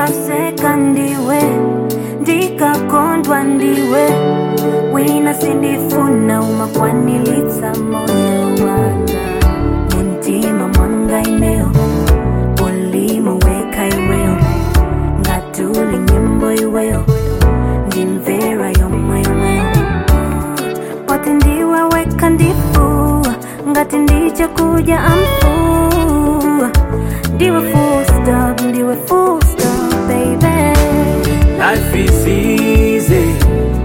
ndikaseka ndiwe ndikakondwa ndiwe wina sindifuna umakwanilitsa moyo wanga muntima mwanga imeo ulimo weka iweo ngatuli nyimbo iweo ndimvera yomweyomweyo poti ndiwe weka ndifu ngati ndiche kuja amfu ndiwe full stop ndiwe full stop baby Life is easy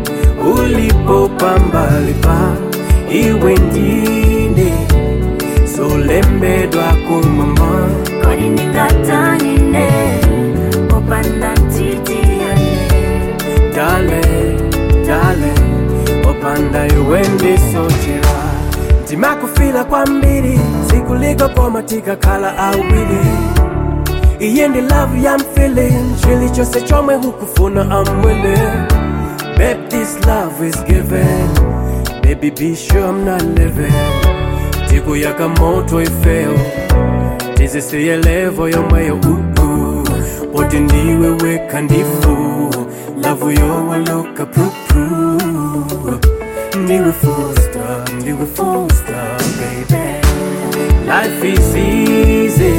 ulipopambalipa iwe ndine solembedwa kumama kodi ndingatanine popanda ntitiyane dale dale opanda iwe ndisochera ndimakufila kwambiri sikuliko koma tikakhala awiri iye ndi love ya feeling chili chose chomwe hukufuna I'm willing Babe, this love is given Baby, be sure I'm not living Tiku yaka moto ifeo tizisiye levo yomweyo uhu poti ndiwe weka ndifu lavu yowaloka prupru ndiwe full stop ndiwe full stop baby life is easy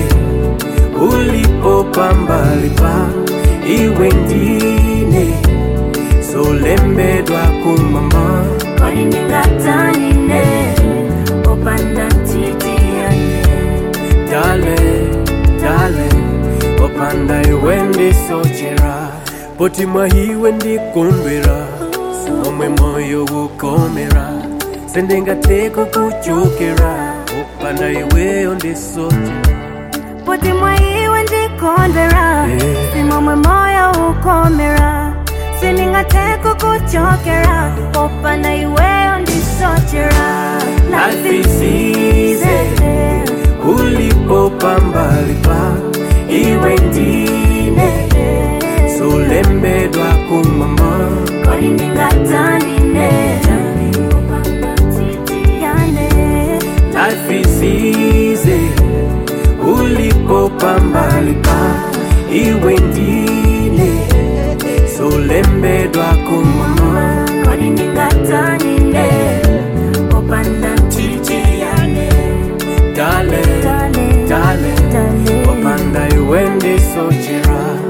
ulipopambalipa iwe ndine solembedwa kumama kodi ndingatanine popanda ntitiyane dale dale opanda iwe ndisochera poti mwahiwe ndikondwera omwe moyo ukomera sendingateko kuchokera opanda iweyo ndisochera poti mwaiwe ndikondwera Yeah. simomwe moyo ukomera sindingateko kuchokera popanda iweyo ndisochera Life is easy. ulipopambalipa iwe ndine solembedwa kumama kodi ndingatanine popanda ntitiyane Life is easy ulipopambalipa iwe ndine solembedwa kumama kodi ndingatanine popanda ntitiyane dale Dale, dale dale. opanda iwe ndisochera